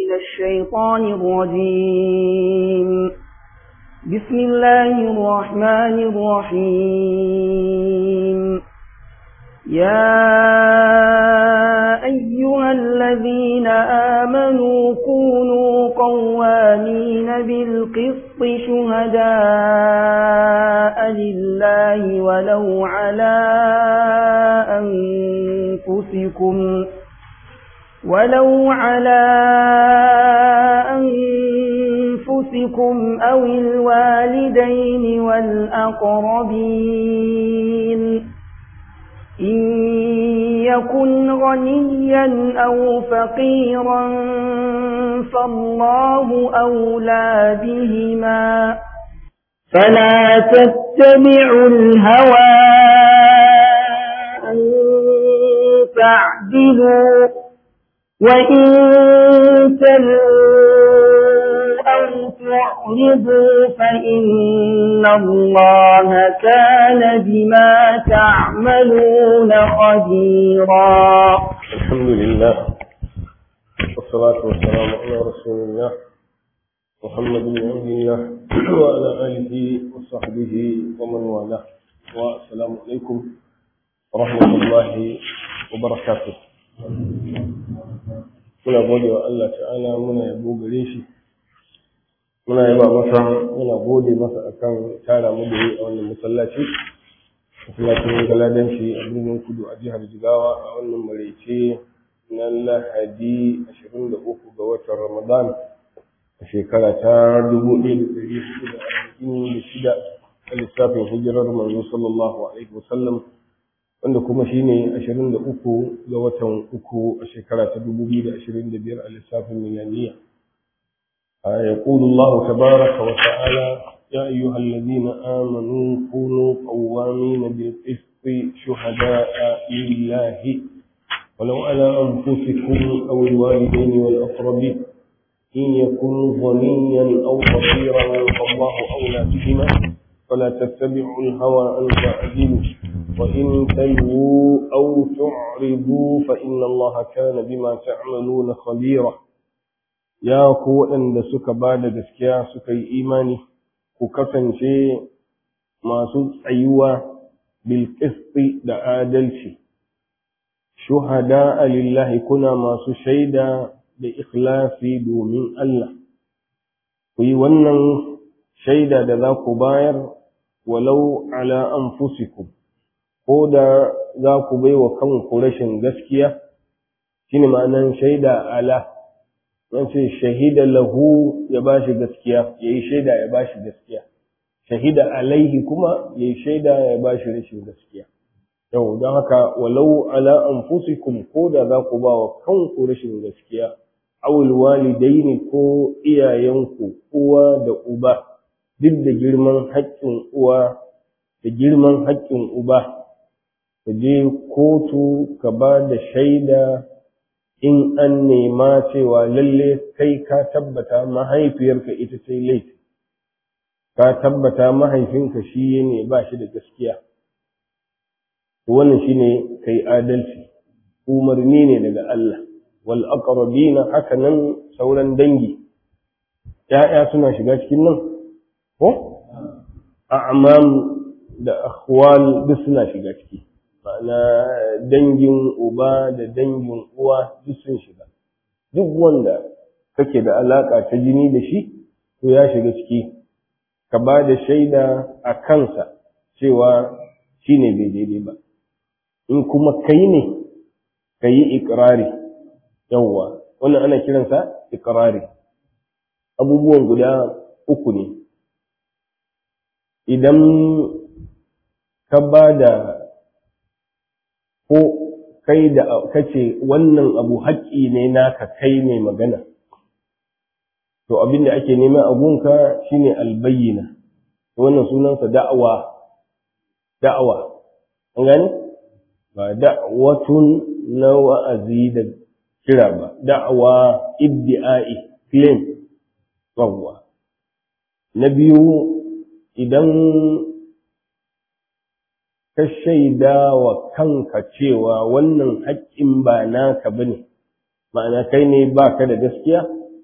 من الشيطان الرجيم بسم الله الرحمن الرحيم يا أيها الذين آمنوا كونوا قوامين بالقسط شهداء لله ولو على أنفسكم ولو على أنفسكم أو الوالدين والأقربين إن يكن غنيا أو فقيرا فالله أولى بهما فلا تتبعوا الهوى أن تعدلوا وإن تلوا أو تعرضوا فإن الله كان بما تعملون خبيرا الحمد لله والصلاة والسلام على رسول الله محمد بن عبد الله وعلى آله وصحبه ومن والاه والسلام عليكم ورحمة الله وبركاته muna gode wa Allah ta'ala muna yabo gare shi muna yaba masa muna gode masa akan tara mu da yi a wannan masallaci masallacin galadanci a birnin kudu a jihar jigawa a wannan maraice na lahadi 23 ga watan ramadan a shekara ta 1446 a lissafin hijirar manzo sallallahu alaihi wasallam wanda kuma shine 23 ga watan uku a shekara ta 2025 a lissafin milaniya يقول الله تبارك وتعالى يا أيها الذين آمنوا كونوا قوامين بالقسط شهداء لله ولو على أنفسكم أو الوالدين والأقربين إن يكن غنيا أو فقيرا فالله أولى بهما فلا تتبعوا الهوى أن تعدلوا وإن تلووا أو تعرضوا فإن الله كان بما تعملون خبيرا يا قوة أن سك بعد gaskiya suka yi imani ku kasance masu tsayuwa bil da adalci shuhada lillahi kuna masu shaida da ikhlasi domin Allah ku yi wannan shaida da za ku bayar walau ala anfusikum ko da za ku bai wa kanku rashin gaskiya shine ma'anan shaida ala an ce shahida lahu ya ba shi gaskiya ya yi shaida ya ba shi gaskiya shahida alaihi kuma ya yi shaida ya ba shi rashin gaskiya yau don haka walau ala anfusikum ko da za ku ba wa kanku rashin gaskiya awul walidaini ko iyayenku uwa da uba duk da girman haƙƙin uwa da girman haƙƙin uba ka je kotu ka ba da shaida in an nema cewa lalle kai ka tabbata mahaifiyarka ita ce laifi ka tabbata mahaifinka shi ne ba shi da gaskiya wannan shine kai adalci umarni ne daga Allah wal aqrabina haka nan sauran dangi ya'ya suna shiga cikin nan ko a'mam da akhwal duk suna shiga ciki ma'ana dangin uba da dangin uwa duk sun shiga duk wanda kake da alaka ta jini da shi to ya shiga ciki ka ba da shaida a kansa cewa shi ne bai daidai ba in kuma kai ne ka yi ikirari yawwa wannan ana kiransa ikirari abubuwan guda uku ne idan ka ba da ko kai da kace wannan abu haƙƙi ne naka kai ne magana to abin da ake nema a gunka shine albayyina wannan sunansa da'awa da'awa an gane ba da'watun na wa'azi da kira ba da'awa iddi'ai claim yawwa na biyu idan ka shaida wa kanka cewa wannan haƙƙin ba naka bane ma'ana kai ne baka da gaskiya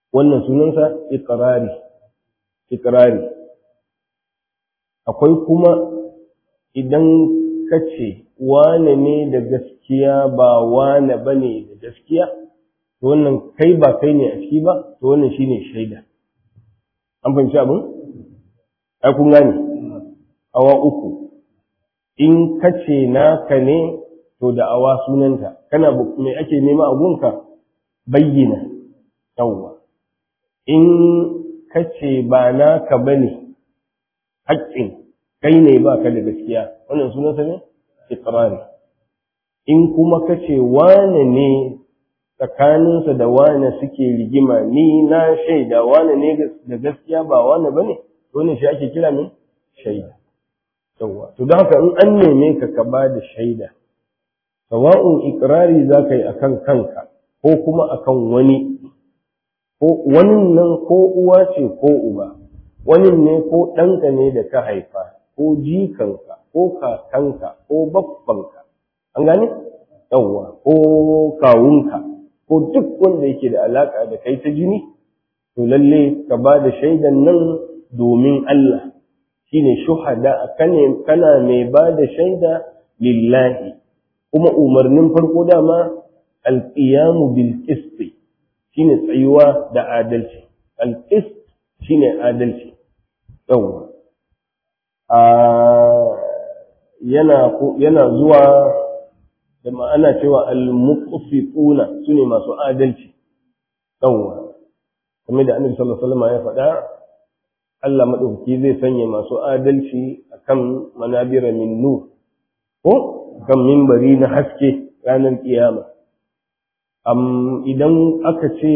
wannan sunansa iqrari iqrari akwai kuma idan ka ce wane ne da gaskiya ba wane bane da gaskiya to wannan kai ba kai ne a ciki ba to wannan shine shaida an fahimci abin ai kun gane awa uku in ka ce naka ne to da awa sunanta kana me ake nema a gunka bayyana yawwa in ka ce ba naka bane haƙƙin kai ne ba ka da gaskiya wannan sunansa ne iqrari in kuma ka ce wane ne tsakaninsa da wane suke rigima ni na shaida wane ne da gaskiya ba wane bane wannan shi ake kira ne shaida yawa to don haka in an neme ka ka ba da shaida sawa'un ikrari za ka yi akan kanka ko kuma akan wani ko wani nan ko uwa ce ko uba wani ne ko ɗanka ne da ka haifa ko jikanka ko kakanka ko babbanka an gane yawwa ko kawunka ko duk wanda yake da alaka da kai ta jini to lalle ka ba da shaidan nan domin Allah shine shuhada kane kana mai ba da shaida lillahi kuma umarnin farko dama alqiyamu bil qist shine tsayuwa da adalci al qist shine adalci yawwa a yana yana zuwa da ma'ana cewa al-muqsituna sune masu adalci yawwa kamar da annabi sallallahu alaihi wasallam ya faɗa Allah madaukaki zai sanya masu adalci akan manabira min nur ko kan minbari na haske ranar kiyama am idan aka ce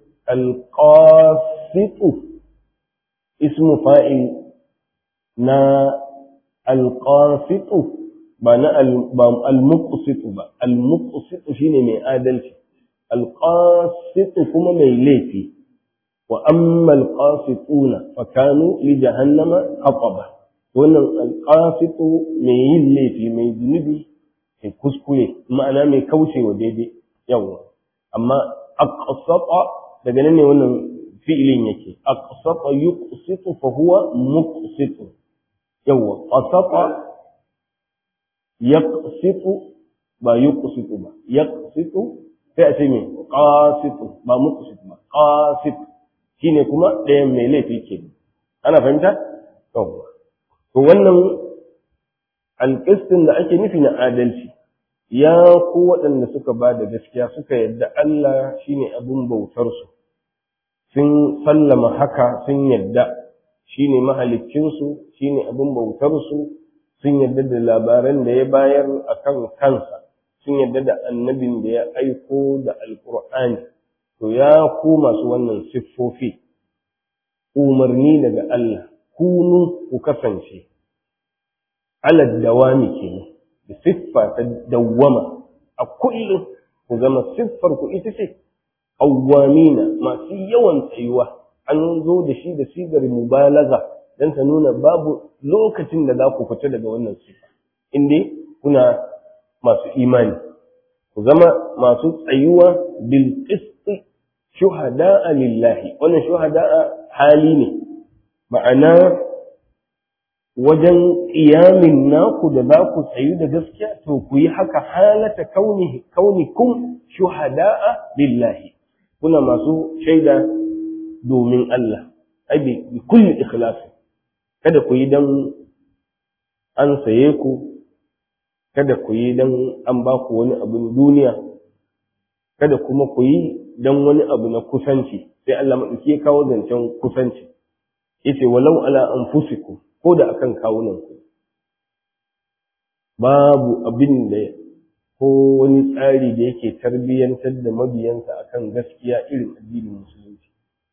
al-qasitu ismu fa'il na al-qasitu ba na al-muqsitu ba al-muqsitu shine mai adalci al-qasitu kuma mai laifi wa amma al-qasituna fa kanu li jahannama hataba wannan al-qasitu mai yin laifi mai zunubi mai kuskure ma'ana mai kaucewa daidai yawa amma aqsata daga nan ne wannan fi'ilin yake aqsata yuqsitu fa huwa muqsitu yawa qasata yaqsitu ba yuqsitu ba yaqsitu sai a ce me qasitu ba muqsitu ba qasit shine kuma ɗayan mai laifi ke ana fahimta to to wannan alƙistin da ake nufi na adalci ya ku waɗanda suka ba da gaskiya suka yadda Allah shine abin bautarsu sun sallama haka sun yadda shine mahaliccinsu shine abin bautarsu sun yadda da labaran da ya bayar a kan kansa sun yadda da annabin da ya aiko da alkur'ani to ya ku masu wannan siffofi umarni daga Allah kunu ku kasance alad dawami kenan da siffa ta dawwama a kullum ku zama siffar ku ita ce awwamina masu yawan tsayuwa an zo da shi da sigar mubalaga don ta nuna babu lokacin da za ku fita daga wannan sifa inda kuna masu imani ku zama masu tsayuwa bil qisti shuhada'a lillahi wannan shuhada'a hali ne ma'ana wajen ƙiyamin naku da za ku tsayu da gaskiya to ku yi haka halata kauni kaunikum shuhada'a lillahi kuna masu shaida domin Allah ai bi kulli ikhlasi kada ku yi dan an saye ku kada ku yi dan an ba ku wani abin duniya kada kuma ku yi dan wani abu na kusanci sai Allah madauki ya kawo zancen kusanci yace walau ala anfusikum ko da akan kawunan ku babu abin da ko wani tsari da yake tarbiyyantar da mabiyansa akan gaskiya irin addinin musulunci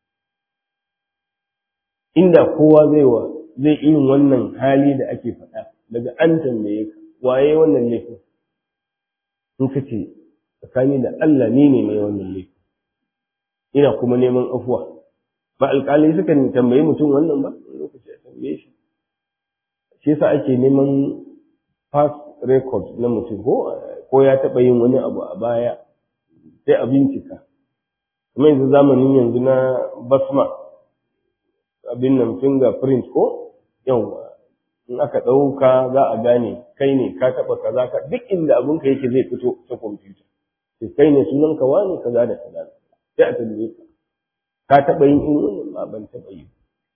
inda kowa zai wa zai irin wannan hali da ake faɗa daga an tambaye ka waye wannan laifin in ka ce tsakani da Allah ni ne mai wannan laifin ina kuma neman afuwa ba alƙalai suka tambayi mutum wannan ba lokaci a tambaye shi shi yasa ake neman past record na mutum ko ko ya taɓa yin wani abu a baya sai a bincika kuma yanzu zamanin yanzu na basma abin nan fingerprint ko yawa in aka ɗauka za a gane kai ne ka taɓa kaza ka duk inda abin ka yake zai fito ta kwamfuta sai kai ne sunan ka wani kaza da kaza sai a tambaye ka ka taɓa yin in wannan ba ban taɓa yi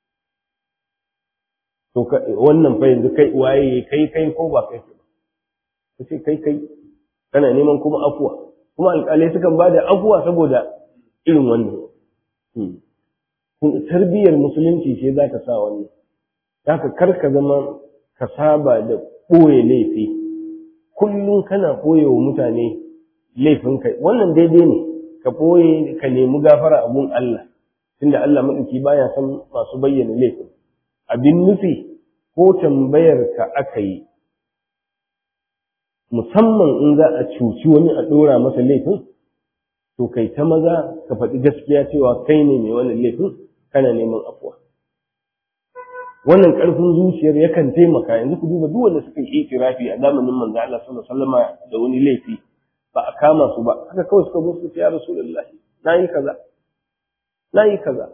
to wannan fa yanzu kai waye kai kai ko ba kai ba kace kai kai kana neman kuma afuwa kuma alƙalai sukan ba da afuwa saboda irin wannan tarbiyyar musulunci ce za ta sa wannan haka kar ka zama ka saba da ɓoye laifi kullum kana ɓoye wa mutane laifin kai wannan daidai ne ka ɓoye ka nemi gafara abun Allah tunda Allah maɗauki baya san masu bayyana laifin abin nufi ko tambayar ka aka yi musamman in za a cuci wani a ɗora masa laifin to kai ta maza ka faɗi gaskiya cewa kai ne mai wannan laifin kana neman afuwa wannan ƙarfin zuciyar yakan taimaka yanzu ku duba duk wanda suka yi itirafi a zamanin manzo Allah sallallahu alaihi wasallam da wani laifi ba a kama su ba haka kawai suka zo su ce ya rasulullah nayi kaza nayi kaza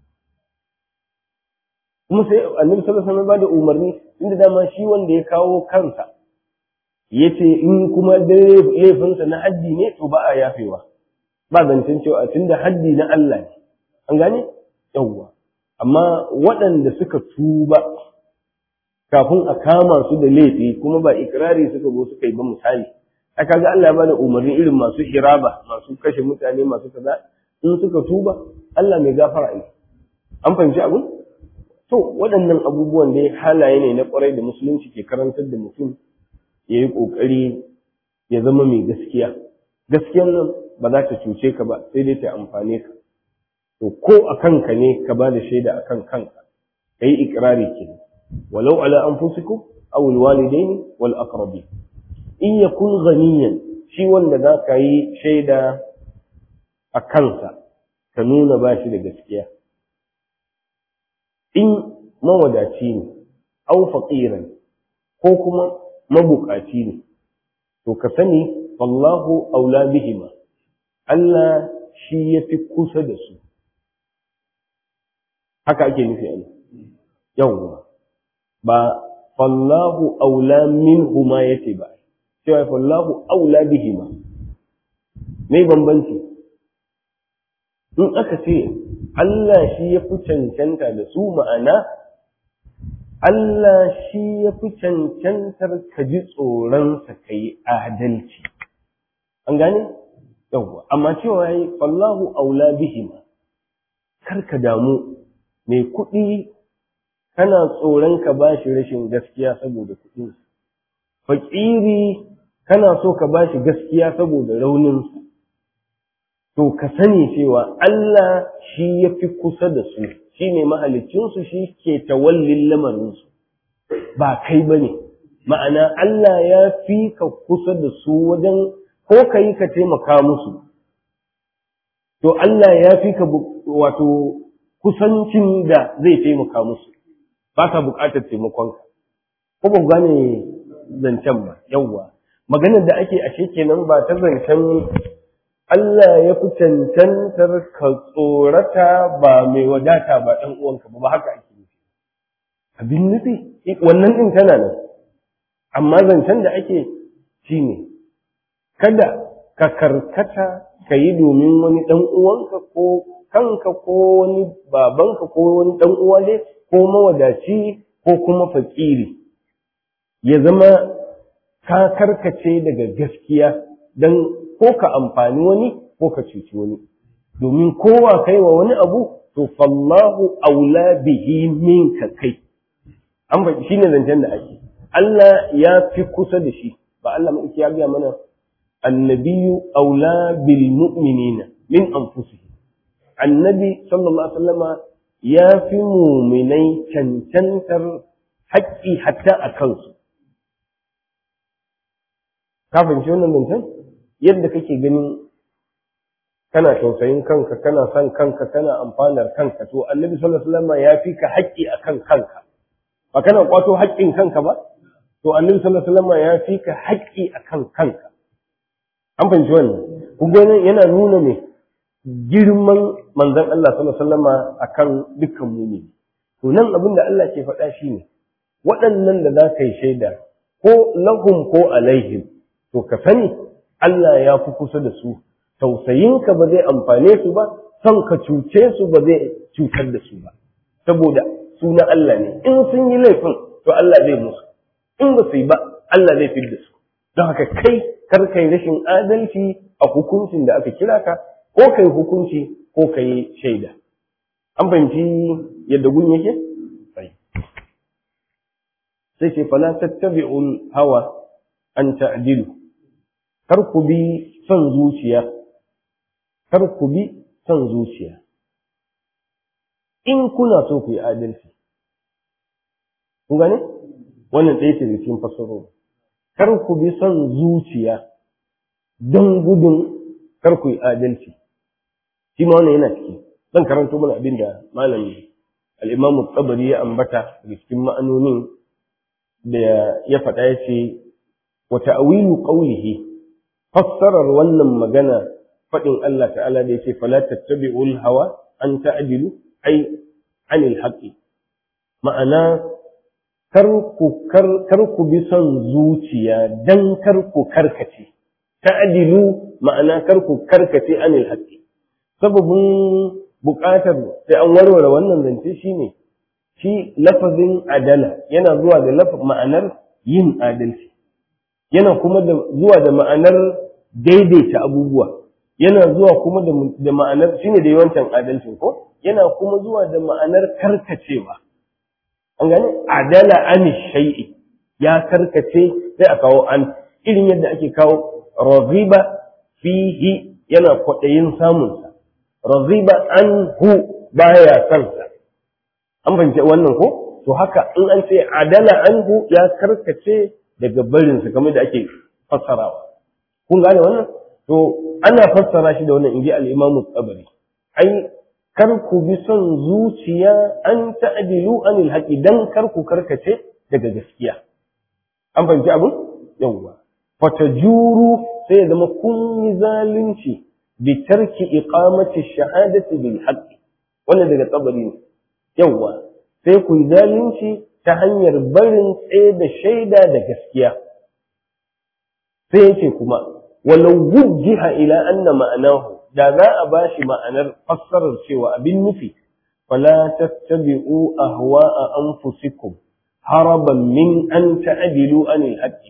kuma sai annabi sallallahu alaihi wasallam ba da umarni inda dama shi wanda ya kawo kansa yace in kuma laifinsa na haddi ne to ba a yafewa ba zancen cewa tunda haddi na Allah ne an gane yawwa amma waɗanda suka tuba kafin a kama su da laifi kuma ba ikirari suka zo suka yi ba misali aka ga Allah ya bada umarni irin masu hiraba masu kashe mutane masu kaza in suka tuba Allah mai gafara ne an fahimci abin to waɗannan abubuwan dai halaye ne na ƙwarai da musulunci ke karantar da mutum ya yi ƙoƙari ya zama mai gaskiya gaskiyan nan ba za ta cuce ka ba sai dai ta amfane ka to ko a kanka ne ka ba da shaida a kan kanka ka yi ikirari ke walau ala anfusikum aw alwalidaini wal aqrabi in yakun ghaniyan shi wanda za ka yi shaida a kansa ka nuna ba shi da gaskiya in mawadaci ne aw faqiran ko kuma mabukaci ne to ka sani wallahu aula bihima Allah shi ya fi kusa da su haka ake nufi a yawwa ba fallahu aula min huma yace ba cewa fallahu aula bihima me bambanci in aka ce Allah shi ya fi cancanta da su ma'ana Allah shi ya fi cancantar ka ji tsoronsa ka yi adalci an gane yawwa amma cewa yi fallahu aula bihima kar ka damu mai kuɗi kana tsoron ka ba shi rashin gaskiya saboda kuɗinsa fakiri kana so ka ba shi gaskiya saboda rauninsa to ka sani cewa Allah shi ya fi kusa da su shi ne mahalicinsu shi ke tawallin lamarinsu ba kai ba ne ma'ana Allah ya fi ka kusa da su wajen ko ka yi ka taimaka musu to Allah ya fi ka wato kusancin da zai taimaka musu ba ka buƙatar taimakonka ko ba gane zancen ba yawwa maganar da ake ashe kenan ba ta zancen Allah ya fi cancantar ka tsorata ba mai wadata ba ɗan uwanka ba ba haka ake nufi abin nufi wannan ɗin tana nan amma zancen da ake shi ne kada ka karkata ka yi domin wani ɗan uwanka ko kanka ko wani babanka ko wani ɗan uwa ne ko mawadaci ko kuma fakiri ya zama ka karkace daga gaskiya don ko ka amfani wani ko ka cuci wani domin kowa kai wa wani abu to fallahu aula bihi minka kai an ba shine zancen da ake Allah ya fi kusa da shi ba Allah mai ya ga mana annabiyu aula bil mu'minina min anfusihim annabi sallallahu alaihi wasallama ya fi muminai cancantar haƙƙi hatta a kansu ka fahimci wannan zancen yadda kake ganin kana tausayin kanka kana son kanka kana amfanar kanka to annabi sallallahu alaihi wasallam ya fi ka haƙƙi akan kanka ba kana kwato haƙƙin kanka ba to annabi sallallahu alaihi wasallam ya fi ka haƙƙi akan kanka an fahimci wannan kun ga yana nuna me girman manzon Allah sallallahu alaihi wasallama akan dukkan mumini to nan abin da Allah ke faɗa shine waɗannan da za ka yi shaida ko lahum ko alaihim to ka sani Allah ya fi kusa da su tausayinka ba zai amfane su ba son ka cuce su ba zai cutar da su ba saboda su na Allah ne in sun yi laifin to Allah zai musu in ba su yi ba Allah zai fid da su don haka kai kar kai rashin adalci a hukuncin da aka kira ka ko kai hukunci ko kai shaida an fahimci yadda gun yake sai ce fala tattabi'ul hawa an ta'dilu kar ku bi son zuciya kar ku bi son zuciya in kuna so ku yi adalci kun gane wannan ɗaya ce da cikin fasaro kar ku bi son zuciya don gudun kar ku yi adalci shi ma wannan yana ciki zan karanto mana abin da malami al-imamu tsabari ya ambata da cikin ma'anonin da ya faɗa ya ce wa ta'awilu qawlihi fassarar wannan magana faɗin Allah ta'ala da yake fala tattabi'ul hawa an ta'dilu ai anil haqqi ma'ana kar ku kar ku bi son zuciya dan kar ku karkace ta'dilu ma'ana kar ku karkace anil haqqi sababin buƙatar sai an warware wannan zance shine shi lafazin adala yana zuwa da ma'anar yin adalci yana kuma da zuwa da ma'anar daidaita abubuwa yana zuwa kuma da ma'anar shine da yawancin adalcin ko yana kuma zuwa da ma'anar karkacewa an gane adala an shay'i ya karkace sai a kawo an irin yadda ake kawo raghiba fihi yana kwaɗayin samunsa raghiba anhu baya kansa an fahimci wannan ko to haka in an ce adala anhu ya karkace daga barinsa kamar da ake fassarawa kun gane wannan to ana fassara shi da wannan inji al-imamu tsabari ai kar ku bi son zuciya an ta'dilu anil haqi dan kar ku karkace daga gaskiya an fahimci abin yawwa fatajuru sai ya zama kun yi zalunci bi tarki iqamati shahadati bil haqqi wannan daga tsabari ne yawwa sai ku yi zalunci ta hanyar barin tsaye da shaida da gaskiya sai yace kuma walau wujjiha ila anna ma'anahu da za a bashi ma'anar fassarar cewa abin nufi fala tattabi'u ahwa'a anfusikum haraban min an ta'dilu anil haqqi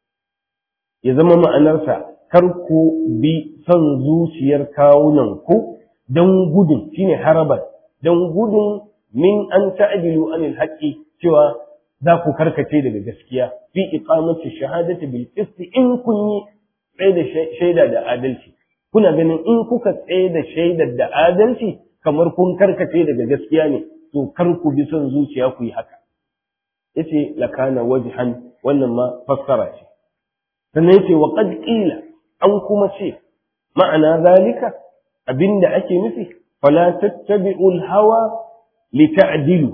ya zama ma'anarsa kar ku bi son zuciyar kawunan ku don gudun shine haraban don gudun min an ta'dilu anil haqqi cewa za ku karkace daga gaskiya fi iqamati shahadati bil qist in kun yi tsaye da shaida da adalci kuna ganin in kuka tsaye da shaidar da adalci kamar kun karkace daga gaskiya ne to kar ku bi son zuciya ku yi haka yace lakana wajhan wannan ma fassara ce sannan yace wa qad qila an kuma ce ma'ana zalika abinda ake nufi fala tattabi'ul hawa lita'dilu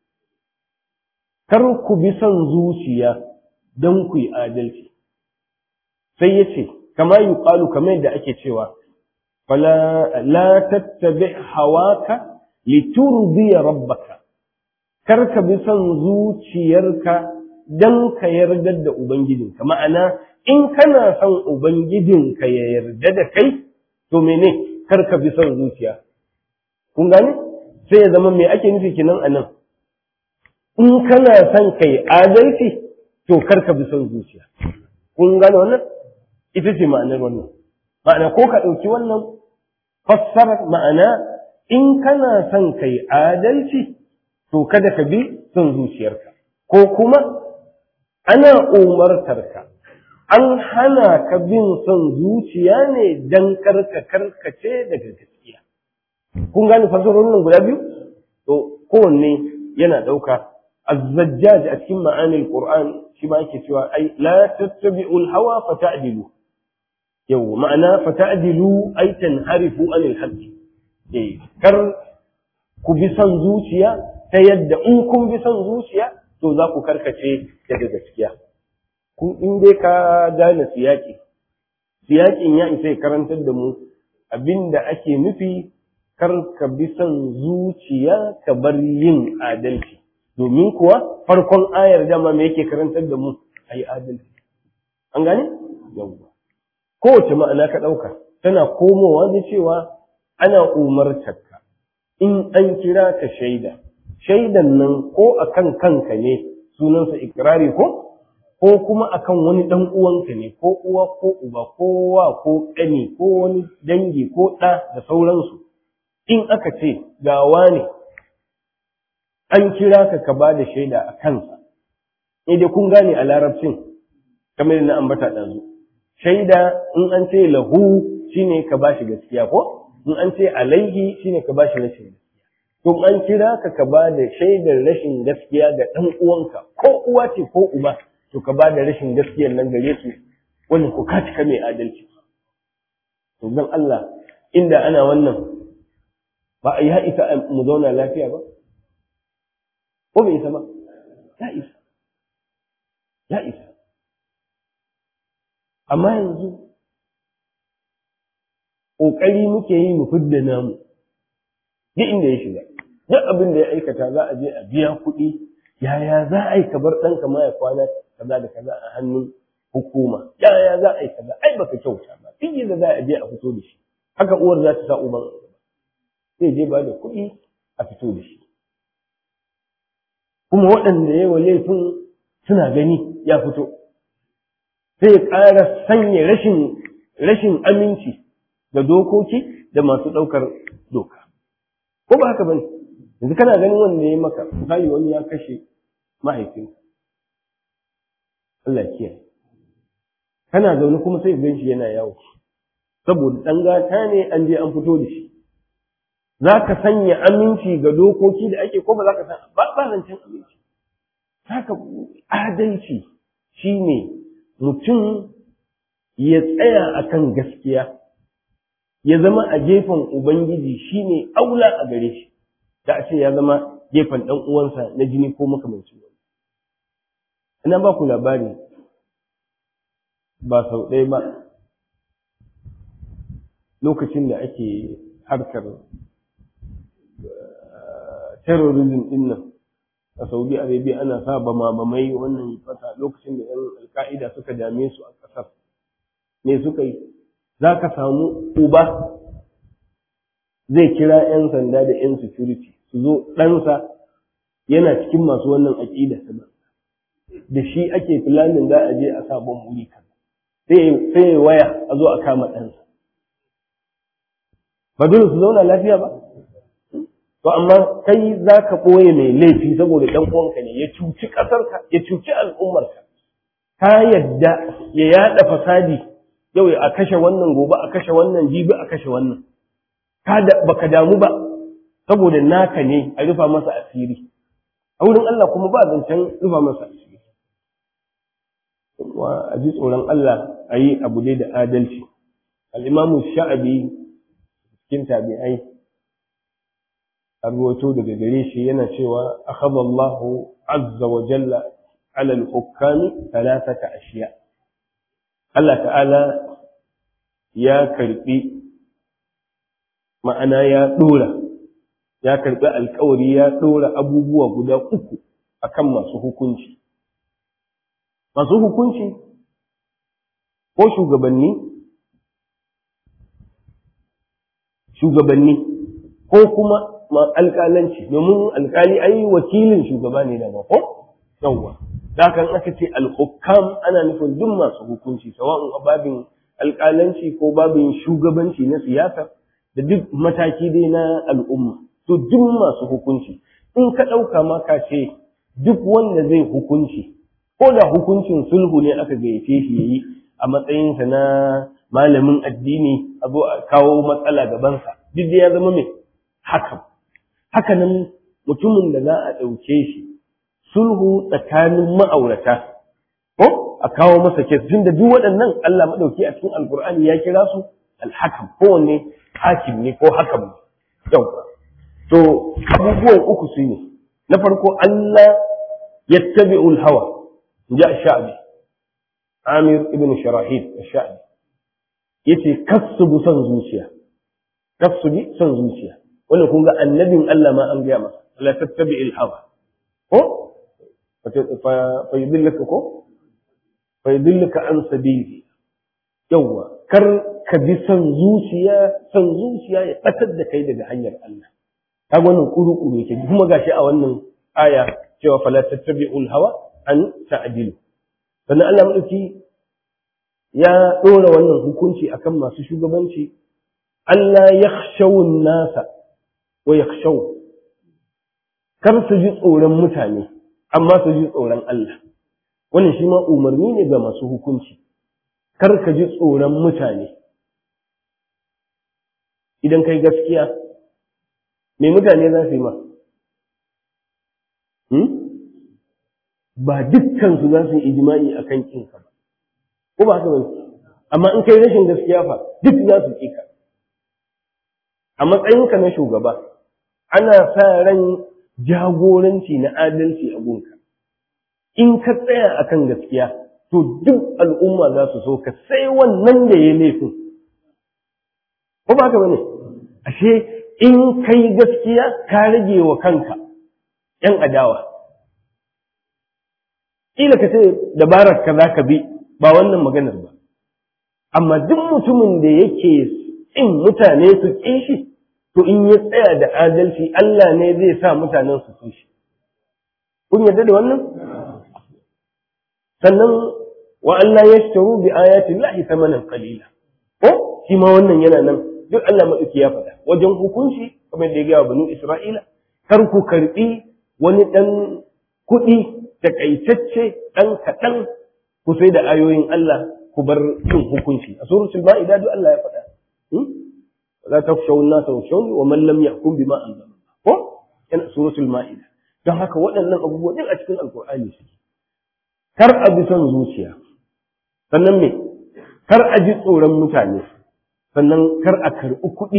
kar ku bi son zuciya don ku yi adalci sai ya ce kama yi ƙalu kamar yadda ake cewa fala la tattabi hawaka liturdiya rabbaka kar ka bi son zuciyarka don ka yarda da ubangijinka ma'ana in kana son ubangijinka ya yarda da kai to mene kar ka bi son zuciya kun gane sai ya zama me ake nufi kinan anan in kana son kai adalci to kar ka bi son zuciya kun gane wannan ita ce ma'anar wannan ma'ana ko ka ɗauki wannan fassarar ma'ana in kana son kai adalci to kada ka bi son zuciyarka ko kuma ana umartarka an hana ka bin son zuciya ne don karka karkace daga gaskiya kun gane fassarorin nan guda biyu to kowanne yana ɗauka الزجاج أتكلم معاني القرآن شما يكتوى أي لا تتبعوا الهوى فتعدلوا يو معنى فتعدلوا أي تنحرفوا عن الحق إيه كر كبسان زوشيا تيد أنكم بسان زوشيا to za ku karkace daga gaskiya kun in dai ka gane siyaki siyakin ya isa ya karantar da mu abinda ake nufi kar ka bi son zuciya ka bar yin adalci domin kuwa farkon ayar dama me yake karantar da mu ayi adalci an gane yawwa kowace ma'ana ka ɗauka tana komowa da cewa ana umartar ka in an kira ka shaida shaidan nan ko akan kanka ne sunansa ikirari ko ko kuma akan wani dan uwanka ne ko uwa ko uba ko wa ko ƙani ko wani dangi ko ɗa da sauransu in aka ce gawa ne an kira ka ka ba da shaida a kansa ne dai kun gane a larabcin kamar na ambata ɗazu shaida in an ce lahu shine ka ba shi gaskiya ko in an ce alaihi shine ka ba shi rashin gaskiya to an kira ka ka ba da shaidar rashin gaskiya ga ɗan uwanka ko uwa ce ko uba to ka ba da rashin gaskiyar nan gare su wannan ko ka cika mai adalci to dan Allah inda ana wannan ba a yi haɗita mu zauna lafiya ba ko bai isa ba ya isa ya isa amma yanzu ƙoƙari muke yi mu fidda namu duk inda ya shiga duk abin da ya aikata za a je a biya kuɗi yaya za a yi ka bar ɗanka ma ya kwana kaza da kaza a hannun hukuma yaya za a yi kaza ai baka kyauta ba duk yadda za a je a fito da shi haka uwar za ta sa uban zai je ba da kuɗi a fito da shi kuma waɗanda ya wa laifin suna gani ya fito sai ya ƙara sanya rashin rashin aminci ga dokoki da masu ɗaukar doka ko ba haka bane yanzu kana ganin wanda ya maka misali wani ya kashe mahaifinka Allah ya kiyaye kana zaune kuma sai gan shi yana yawo saboda ɗan gata ne an je an fito da shi za ka sanya aminci ga dokoki da ake ko ba za ka san ba ba zancen aminci haka adalci shine mutum ya tsaya akan gaskiya ya zama a gefen ubangiji shine aula a gare shi da a ce ya zama gefen ɗan uwansa na jini ko makamancin wani ina ba ku labari ba sau ɗaya ba lokacin da ake harkar terrorism din nan a saudi arabia ana sa bama bamai wannan fata lokacin da yan alka'ida suka dame su a ƙasar me suka yi za ka samu uba zai kira 'yan sanda da 'yan security su zo ɗansa yana cikin masu wannan aƙida ta da shi ake filanin za a je a sabon wuri kan sai waya a zo a kama ɗansa ba dole su zauna lafiya ba to amma kai za ka ɓoye mai laifi saboda ɗan uwanka ne ya cuci ƙasarka ya cuci al'ummarka ka yadda ya yaɗa fasadi yau a kashe wannan gobe a kashe wannan jibi a kashe wannan ka da baka damu ba saboda naka ne a rufa masa asiri a wurin Allah kuma ba zancen rufa masa asiri wa a ji tsoron Allah a yi abu dai da adalci al'imamu sha'abi cikin tabi'ai a ruwato daga gare shi yana cewa akhadha Allahu azza wa jalla ala al-hukami thalathata ashiya Allah ta'ala ya karbi ma'ana ya dora ya karbi alkawari ya dora abubuwa guda uku akan masu hukunci masu hukunci ko shugabanni shugabanni ko kuma alƙalanci domin alƙali ai wakilin shugaba ne da ko yawwa da kan aka ce al-hukam ana nufin duk masu hukunci sawa'un a babin alƙalanci ko babin shugabanci na siyasa da duk mataki dai na al'umma to duk masu hukunci in ka ɗauka ma ka ce duk wanda zai hukunci ko da hukuncin sulhu ne aka gayyace shi yayi a matsayinsa na malamin addini a zo a kawo matsala gabansa duk da ya zama mai hakan hakanan mutumin da za a ɗauke shi sulhu tsakanin ma'aurata ko a kawo masa kes tun da duk waɗannan Allah maɗauki a cikin alkur'ani ya kira su alhakam kowanne hakim ne ko hakam ne yau to abubuwan uku su ne na farko Allah yattabi'ul hawa ja sha'bi Amir ibn Sharahid sha'bi yace kassu son zuciya kar su bi son zuciya wannan kun ga annabin Allah ma an gaya masa la tattabi'il hawa ko fa yudillaka ko fa yudillaka an sabili yawa kar ka bi son zuciya son zuciya ya batar da kai daga hanyar Allah ta wannan kuru-kuru yake kuma gashi a wannan aya cewa fala tattabi'ul hawa an ta'dilu sannan Allah madauki ya dora wannan hukunci akan masu shugabanci Allah yakhshawun nasa wa yakhshaw kar su ji tsoron mutane amma su ji tsoron Allah wannan shi ma umarni ne ga masu hukunci kar ka ji tsoron mutane idan kai gaskiya me mutane za su yi ma ba dukkansu za su yi ijima'i a kan kinka ba ko ba haka bane amma in kai rashin gaskiya fa duk za su ƙi ka a matsayinka na shugaba ana sa ran jagoranci na adalci a gunka in ka tsaya akan gaskiya to duk al'umma za su so ka sai wannan da ya laifin ko ba haka bane ashe in kai gaskiya ka rage wa kanka ‘yan adawa. Ƙila ka ce dabarar ka za ka bi ba wannan maganar ba, amma duk mutumin da yake in mutane su ƙi shi, to in ya tsaya da adalci Allah ne zai sa mutanen su so shi. Kun yarda da wannan? Sannan wa Allah ya shitaru bi ayatin lahi samanan qalila. Ko shi ma wannan yana nan duk Allah maɗauki ya faɗa wajen hukunci kamar da ya gaya wa banu Isra'ila kar ku karɓi wani ɗan kuɗi takaitacce ɗan kaɗan ku sai da ayoyin Allah ku bar yin hukunci a suratul ma'ida duk Allah ya faɗa la takhshaw an-nasa wakhshawni wa man lam yahkum bima anzala ko yana suratul ma'ida don haka waɗannan abubuwa duk a cikin alqur'ani suke kar a bi son zuciya sannan me kar a ji tsoron mutane sannan kar a karɓi kuɗi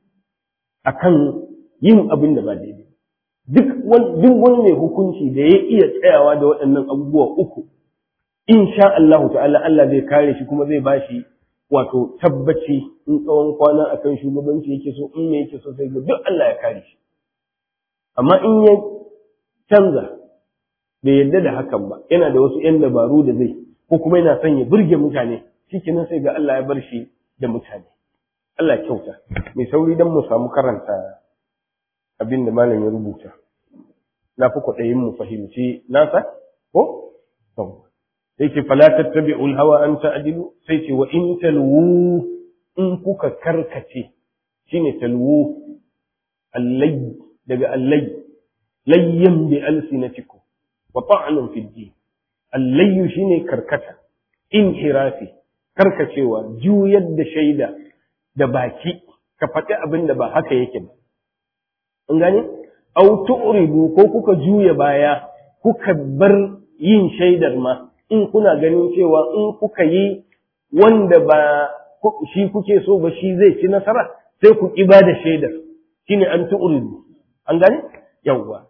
akan yin abin da ba daidai duk wani mai hukunci da ya iya tsayawa da waɗannan abubuwa uku insha Allah ta'ala Allah zai kare shi kuma zai bashi wato tabbaci in tsawon kwana akan shugabanci yake so in me yake so sai ga duk Allah ya kare shi amma in ya canza bai yarda da hakan ba yana da wasu 'yan dabaru da zai ko kuma yana son ya burge mutane shikenan sai ga Allah ya bar shi da mutane Allah kyauta mai sauri don mu samu karanta abin da malam ya rubuta na fi kwaɗayin mu fahimci nasa ko sai ce fala tattabi'ul hawa an ta'dilu sai ce wa in talwu in kuka karkace shine talwu allay daga allay layyan bi alsinatikum wa ta'nun fi din allayyu shine karkata inhirafi karkacewa juyar da shaida da baki ka faɗi abin da ba haka yake ba an gane au tu'ridu ko kuka juya baya kuka bar yin shaidar ma in kuna ganin cewa in kuka yi wanda ba shi kuke so ba shi zai ci nasara sai ku ki ba da shaidar shine an tu'ridu an gane yawwa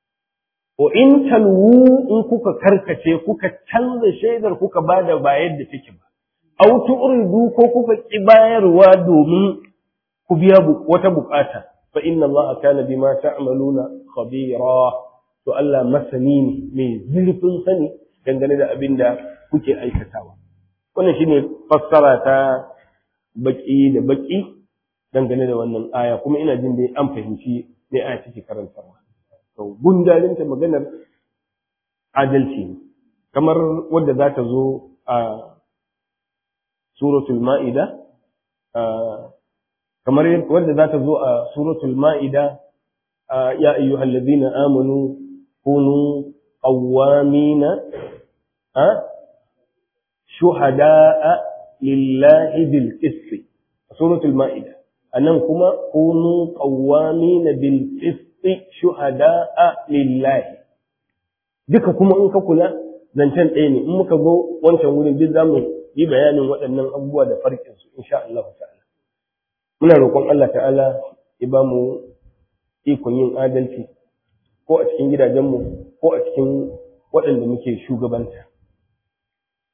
wa in talwu in kuka karkace kuka canza shaidar kuka bada ba yadda take ba aw tu'ridu ko kuka ki bayarwa domin ku biya wata bukata fa inna Allah kana bima ta'maluna khabira to Allah masani ne mai zurfin sani dangane da abin da kuke aikatawa wannan shine fassara ta baki da baki dangane da wannan aya kuma ina jin dai an fahimci me aya take karantarwa to gundarinta maganar adalci ne kamar wadda za ta zo a suratul ma'ida kamar wadda za ta zo a suratul ma'ida ya ayyuhal ladina amanu kunu qawwamina shuhada'a lillahi bil qist suratul ma'ida anan kuma kunu qawwamina bil qist shuhada'a lillahi duka kuma in ka kula zancen ɗaya ne in muka zo wancan wurin duk zamu yi bayanin waɗannan abubuwa da farkin su insha Allah ta'ala muna roƙon Allah ta'ala ya ba mu ikon yin adalci ko a cikin gidajenmu ko a cikin waɗanda muke shugabanta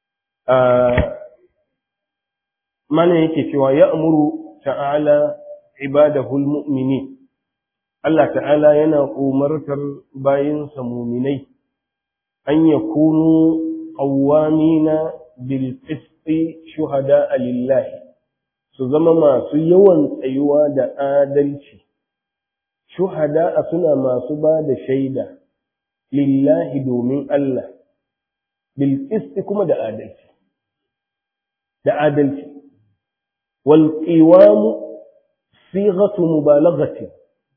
mana yake cewa ya amuru ta'ala ibadahul mu'minin Allah ta'ala yana umartar bayinsa muminai an yakunu qawwamina bil qisti shuhada lillahi su zama masu yawan tsayuwa da adalci shuhada suna masu ba da shaida lillahi domin Allah bil qisti kuma da adalci da adalci wal qiwam sighatu mubalaghati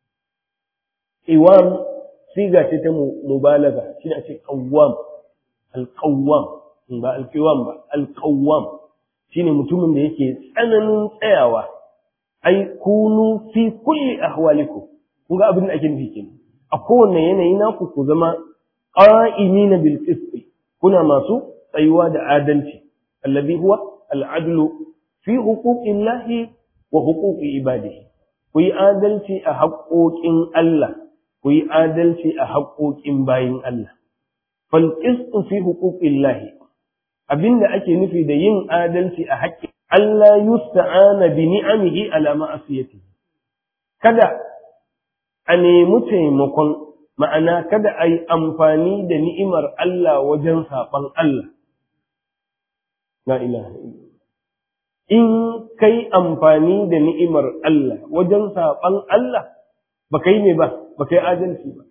qiwam siga ce ta mubalagha shine a ce qawwam al qawwam ba al qiwam ba al qawwam shine mutumin da yake tsananin tsayawa ai kunu fi kulli ahwalikum kun ga abin da ake nufi kenan a kowanne yanayi naku ku zama qa'imina bil qist kuna masu tsayuwa da adalci alladhi huwa al adlu fi huquqillahi wa huquqi ibadihi ku yi adalci a haƙoƙin Allah ku yi adalci a haƙoƙin bayin Allah fal qist fi huquqillahi abinda ake nufi da yin adalci a haƙƙin Allah yusta'ana bi ni'amihi ala ma'asiyatihi kada a nemi taimakon ma'ana kada a yi amfani da ni'imar Allah wajen saɓan Allah. La ilaha In kai amfani da ni'imar Allah wajen saɓan Allah, ba kai ne ba, ba kai adalci ba.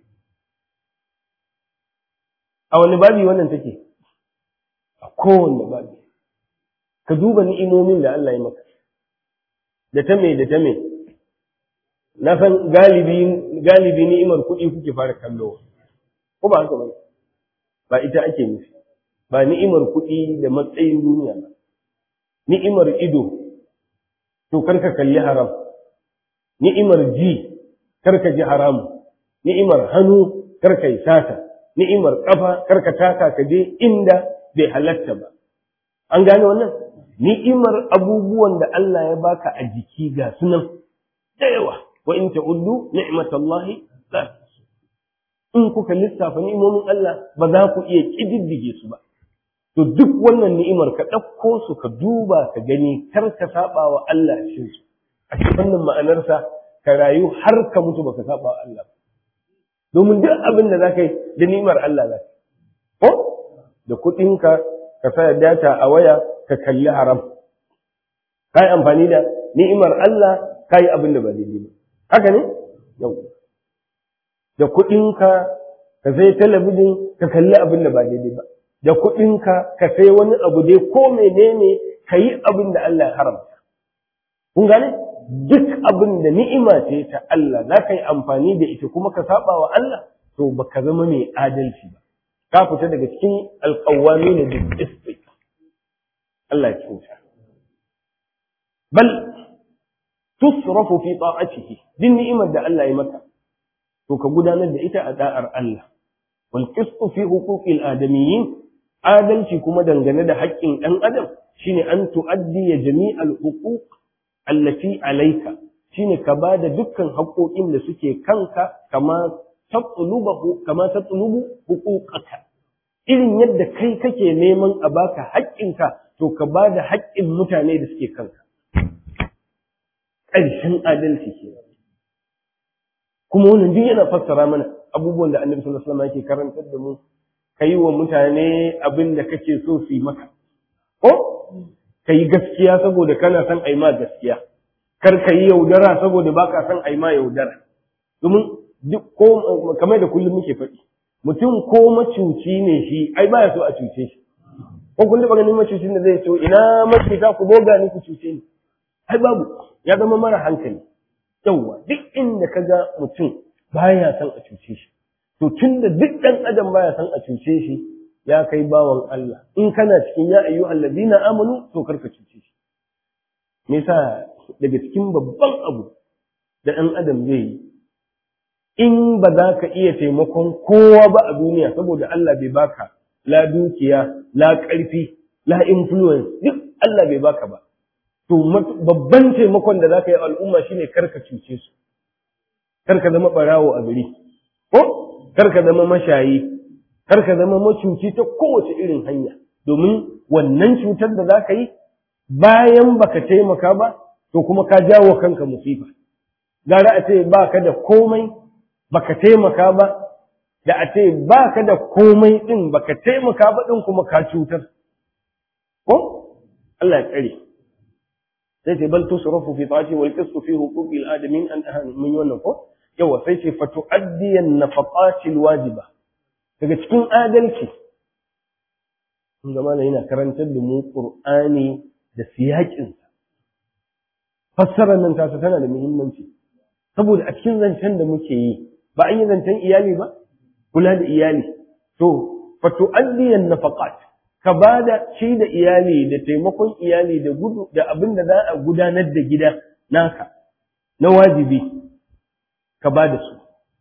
A wani babi wannan take? A kowane babi. Ka duba ni'imomin da Allah ya maka, da ta me da ta me. na san galibi galibi ni'imar kuɗi kuke fara kallo ko ba haka ba ba ita ake nufi ba ni'imar kuɗi da matsayin duniya ba ni'imar ido to karka kalli haram ni'imar ji karka ji haramu ni'imar hannu karka yi sata ni'imar kafa karka taka ka je inda bai halatta ba an gane wannan ni'imar abubuwan da Allah ya baka a jiki ga sunan da yawa wa in ta'uddu ni'matallahi la in kuka lissafa ni'imomin Allah ba za ku iya kididdige su ba to duk wannan ni'imar ka ɗauko su ka duba ka gani kar ka saba wa Allah cikin su a cikin wannan ma'anarsa ka rayu har ka mutu baka saba wa Allah ba domin duk abin da zaka yi da ni'imar Allah za ko da kuɗinka ka sa data a waya ka kalli haram kai amfani da ni'imar Allah kai abin da ba daidai ba haka ne yau da kuɗinka ka sai talabijin ka kalli abin da ba daidai ba da kuɗinka ka sai wani abu dai ko menene ka yi abin da Allah ya haramta kun gane duk abin da ni'ima ce ta Allah za ka yi amfani da ita kuma ka saba wa Allah to baka zama mai adalci ba ka fita daga cikin alƙawami ne da istik Allah ya kyauta bal tusrafu fi ta'atihi din ni'imar da Allah ya maka to ka gudanar da ita a da'ar Allah wal qistu fi huquqil adamiyyin adalci kuma dangane da haƙƙin ɗan adam shine an tu'addi jami'al huquq allati alayka shine ka bada dukkan haƙoƙin da suke kanka kama tatlubu kama tatlubu huquqaka irin yadda kai kake neman a baka haƙƙinka to ka bada haƙƙin mutane da suke kanka ƙarshen adalci ke kuma wannan duk yana fassara mana abubuwan da annabi sallallahu alaihi wasallam yake karantar da mu kai wa mutane abin da kake so su yi maka ko kai gaskiya saboda kana son ai ma gaskiya kar ka yi yaudara saboda baka son ai ma yaudara domin duk ko kamar da kullum muke faɗi mutum ko macuci ne shi ai baya so a cuce shi ko kun taɓa ganin macucin da zai ce ina macuta ku boga ni ku cuce ni ai babu ya zama mara hankali yauwa duk inda ka ga mutum baya son a cuce shi to tun da duk ɗan adam baya son a cuce shi ya kai bawan Allah in kana cikin ya ayyu allazina amanu to karka cuce shi me yasa daga cikin babban abu da ɗan adam zai yi in ba za ka iya taimakon kowa ba a duniya saboda Allah bai baka la dukiya la ƙarfi la influence duk Allah bai baka ba to babban taimakon da za ka yi al'umma shine karka cuce su karka zama ɓarawo a gari ko karka zama mashayi karka zama macuci ta kowace irin hanya domin wannan cutar da za ka yi bayan baka taimaka ba to kuma ka jawo kanka musifa gara a ce ba ka da komai baka taimaka ba da a ce ba ka da komai ɗin baka taimaka ba ɗin kuma ka cutar ko Allah ya tsare sai ce bal tusrafu fi ta'ati wal qisṭu fi huquqi al adamin an ahan mun yi wannan ko yawa sai ce fa tu'addi an nafaqati al wajiba daga cikin adalci kun ga malai yana karantar da mu qur'ani da siyakin fassarar nan tasa tana da muhimmanci saboda a cikin zancen da muke yi ba an yi zancen iyali ba kula da iyali to fa tu'addi an nafaqat ka ba da shi da iyali da taimakon iyali da gudu da abin da za a gudanar da gida naka na wajibi ka ba da su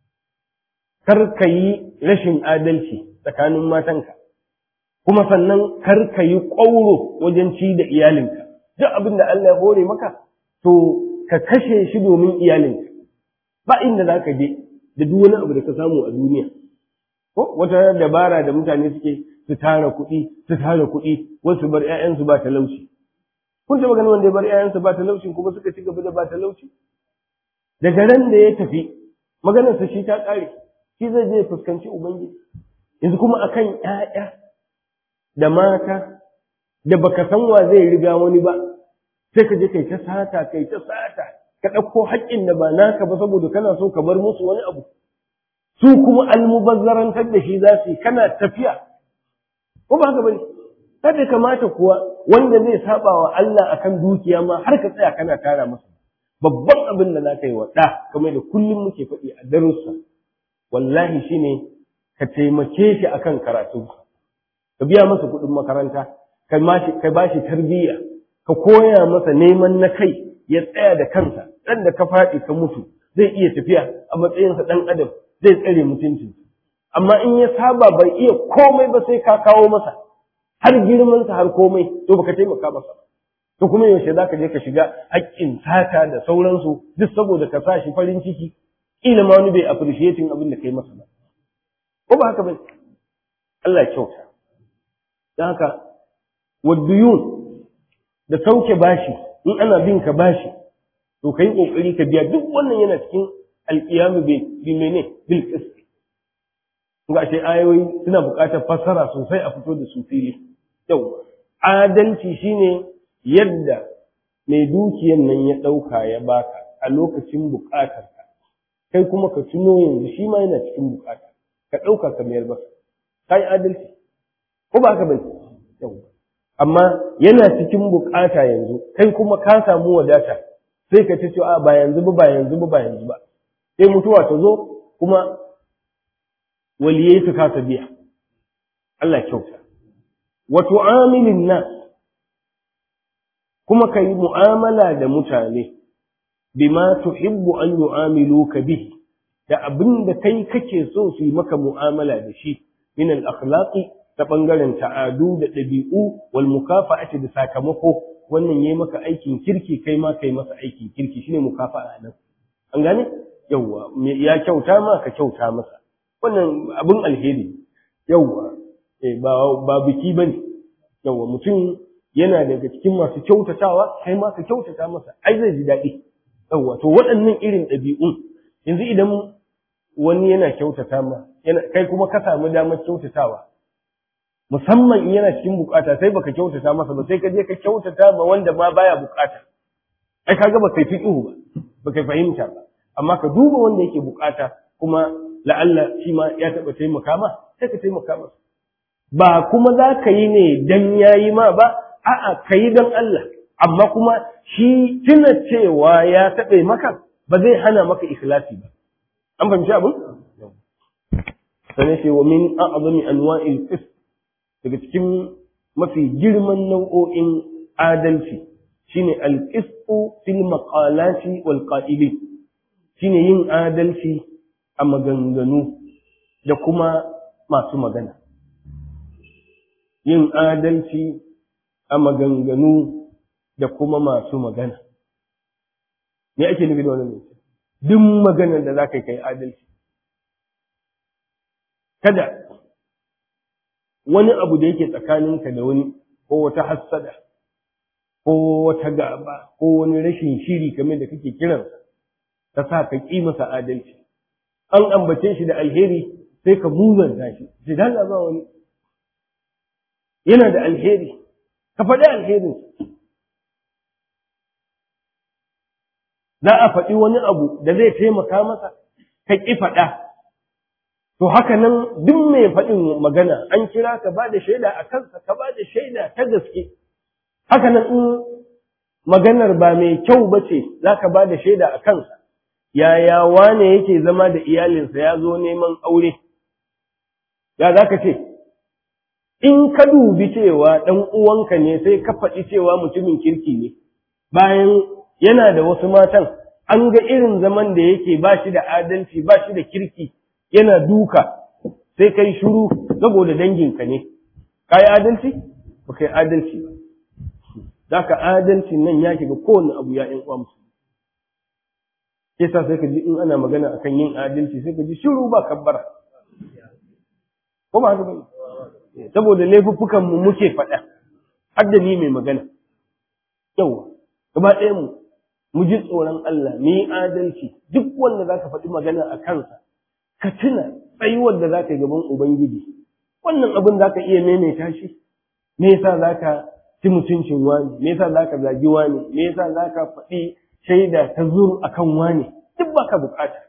kar ka yi rashin adalci tsakanin matanka kuma sannan kar ka yi ƙwauro wajen ci da iyalinka duk abin da Allah ya hore maka to ka kashe shi domin iyalinka ba inda za ka je da duk wani abu da ka samu a duniya ko wata dabara da mutane suke su tara kuɗi su tara kuɗi wasu bar ƴaƴansu ba talauci kun taɓa ganin wanda ya bar ƴaƴansu ba talauci kuma suka ci gaba da ba talauci daga ran da ya tafi maganarsa shi ta ƙare shi zai je fuskanci ubangiji yanzu kuma akan ƴaƴa da mata da baka san wa zai riga wani ba sai ka je kai ta sata kai ta sata ka ɗauko haƙƙin da ba naka ba saboda kana so ka bar musu wani abu su kuma almubazzarantar da shi za su yi kana tafiya ko ba haka bane kada kamata kuwa wanda zai saba wa Allah akan dukiya ma har ka tsaya kana tara masa babban abin da zaka yi wa da kamar da kullum muke faɗi a darussa wallahi shine ka taimake shi akan karatu ka biya masa kuɗin makaranta ka mashi ka bashi tarbiyya ka koya masa neman na kai ya tsaya da kansa dan da ka faɗi ka mutu zai iya tafiya a matsayinsa ɗan adam zai tsare mutuncinsa amma in ya saba bai iya komai ba sai ka kawo masa har girmansa har komai to baka taimaka masa to kuma yaushe zaka je ka shiga haƙƙin sata da sauransu duk saboda ka sa shi farin ciki kila ma wani bai appreciating abin da kai masa ba ko ba haka bai Allah ya kyauta dan haka waduyun da sauke bashi in ana bin ka bashi to kai kokari ka biya duk wannan yana cikin alqiyamu bi mene bil qist ga ce ayoyi suna buƙatar fassara sosai a fito da su fili yau adalci shine yadda mai dukiyan nan ya ɗauka ya baka a lokacin buƙatar ka kai kuma ka tuno yanzu shi ma yana cikin buƙata ka ɗauka ka mayar masa kai adalci ko ba haka bane yau amma yana cikin buƙata yanzu kai kuma ka samu wadata sai ka ce a ba yanzu ba ba yanzu ba ba yanzu ba sai mutuwa ta zo kuma waliyai su kasa biya Allah kyauta wa tu'amilin nas kuma kai mu'amala da mutane bima tuhibbu an yu'amiluka bihi da abin da kai kake so su yi maka mu'amala da shi min al-akhlaqi ta bangaren ta'adu da ɗabi'u wal mukafa'ati da sakamako wannan yayi maka aikin kirki kai ma kai masa aikin kirki shine mukafa'a nan an gane yawwa ya kyauta ma ka kyauta masa wannan abin alheri yawwa eh ba ba biki bane yawwa mutum yana daga cikin masu kyautatawa kai ma ka kyautata masa ai zai ji daɗi yawwa to waɗannan irin ɗabi'un yanzu idan wani yana kyautata ma yana kai kuma ka samu damar kyautatawa musamman in yana cikin bukata sai baka kyautata masa ba sai ka je ka kyautata ma wanda ma baya bukata ai kaga baka fi ihu ba baka fahimta ba amma ka duba wanda yake bukata kuma la'alla shi ma ya taɓa taimaka ma sai ka taimaka masa ba kuma za ka yi ne dan yayi ma ba a'a ka yi don Allah amma kuma shi tuna cewa ya taɓe maka ba zai hana maka ikhlasi ba an fahimci abin sannan ce wa min a'zami anwa'il qist daga cikin mafi girman nau'o'in adalci shine al-qistu fil maqalati wal qa'ilin shine yin adalci a maganganu da kuma masu magana. Yin adalci a maganganu da kuma masu magana. Me ake nufi da wannan Duk maganar da za ka kai adalci. Kada wani abu da yake tsakaninka da wani ko wata hassada ko wata gaba ko wani rashin shiri kamar da kake kiransa. ta sa ka ƙi masa adalci an ambace shi da alheri sai ka muzanta shi sai da ba wani yana da alheri ka faɗi alherin za a faɗi wani abu da zai taimaka masa ka ƙi faɗa to haka nan duk mai faɗin magana an kira ka ba da shaida a kansa ka ba da shaida ta gaske haka nan in maganar ba mai kyau ba ce za ka ba da shaida a kansa yaya wane yake zama da iyalinsa ya zo neman aure ya za ka ce in ka dubi cewa ɗan uwanka ne sai ka faɗi cewa mutumin kirki ne bayan yana da wasu matan an ga irin zaman da yake ba shi da adalci ba shi da kirki yana duka sai kai shiru saboda danginka ne ka yi adalci ba ka yi adalci ba za ka adalci nan ya shiga kowane abu ya ‘yan uwa musu ke sa sai ka ji in ana magana akan yin adalci sai ka ji shiru ba kabbara ko ba haka ba saboda laifuffukan mu muke faɗa har da ni mai magana yawa gaba ɗaya mu mu ji tsoron Allah mu yi adalci duk wanda za ka faɗi magana a kansa ka tuna tsayuwar da za ka yi gaban Ubangiji wannan abin za ka iya maimaita shi me yasa za ka ci mutuncin wani me yasa za ka zagi wani me yasa za ka faɗi shaida ta zur akan wani duk baka bukata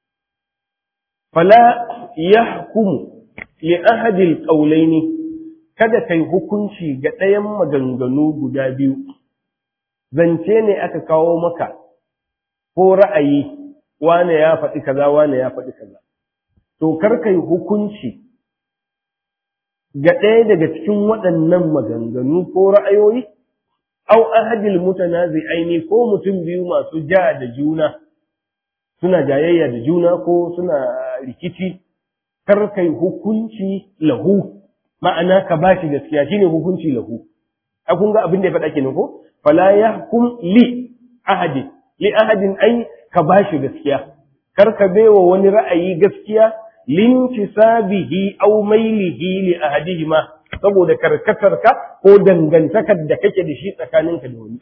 fala yahkumu li ahadil qawlaini kada kai hukunci ga ɗayan maganganu guda biyu zance ne aka kawo maka ko ra'ayi wane ya faɗi kaza wane ya faɗi kaza to kar kai hukunci ga ɗaya daga cikin waɗannan maganganu ko ra'ayoyi au ahadil mutanazi'aini ko mutum biyu masu ja da juna suna jayayya da juna ko suna rikici kar kai hukunci lahu ma'ana ka bashi gaskiya shine hukunci lahu a kun ga abin da ya faɗa kenan ko fala yahkum li ahadin li ahadin ai ka bashi gaskiya kar ka baiwa wani ra'ayi gaskiya lintisabihi aw mailihi li ahadihima saboda karkatarka ko dangantakar da kake da shi tsakaninka da wani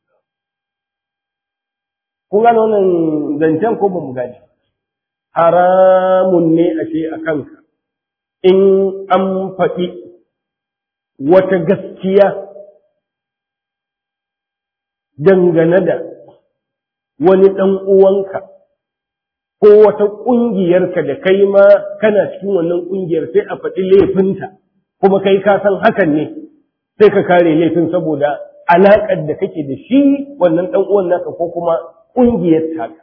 kun gane wannan zancen ko ba mu gane haramun ne a ce a kanka in an faɗi wata gaskiya dangane da wani ɗan uwanka ko wata ƙungiyarka da kai ma kana cikin wannan ƙungiyar sai a faɗi laifinta kuma kai ka san hakan ne sai ka kare laifin saboda alaƙar da kake da shi wannan ɗan uwan naka ko kuma ƙungiyar taka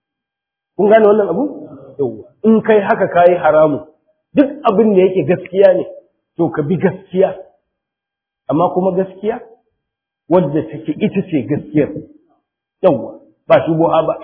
kun gane wannan abu yawwa in kai haka kayi haramu duk abin da yake gaskiya ne to ka bi gaskiya amma kuma gaskiya wadda take ita ce gaskiyar yawwa ba shubuha ba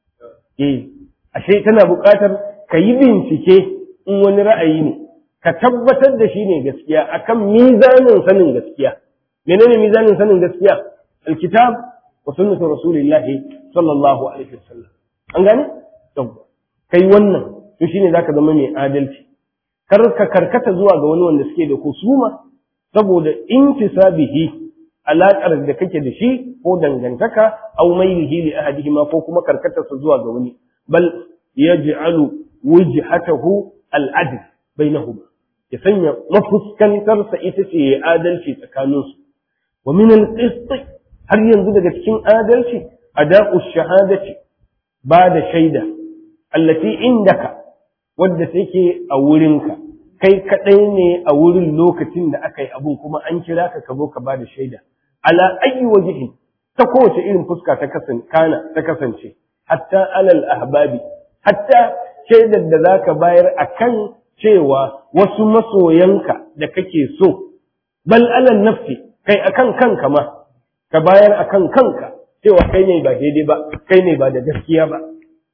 eh ashe tana buƙatar ka yi bincike in wani ra'ayi ne ka tabbatar da shi ne gaskiya akan mizanin sanin gaskiya menene mizanin sanin gaskiya alkitab wa sunnatu rasulillahi sallallahu alaihi wasallam an gane yawwa kai wannan to shine zaka zama mai adalci kar ka karkata zuwa ga wani wanda suke da kusuma saboda intisabihi alaƙar da kake da shi ko dangantaka aw mailihi li ahadihima ko kuma karkatarsa zuwa ga wani bal yaj'alu wujhatahu al-adl bainahuma ya sanya mafuskantarsa ita ce ya adalci tsakaninsu wa min al-qist har yanzu daga cikin adalci ada'u shahadati ba da shaida allati indaka wadda take a wurinka kai kadai ne a wurin lokacin da aka yi abun kuma an kira ka ka zo ka ba da shaida ala ayyi wajhin ta kowace irin fuska ta kasance kana ta kasance hatta alal ahbabi hatta shaidar da zaka bayar akan cewa wasu masoyanka da kake so bal alal nafsi kai akan kanka ma ka bayar akan kanka cewa kai ne ba daidai ba kai ne ba da gaskiya ba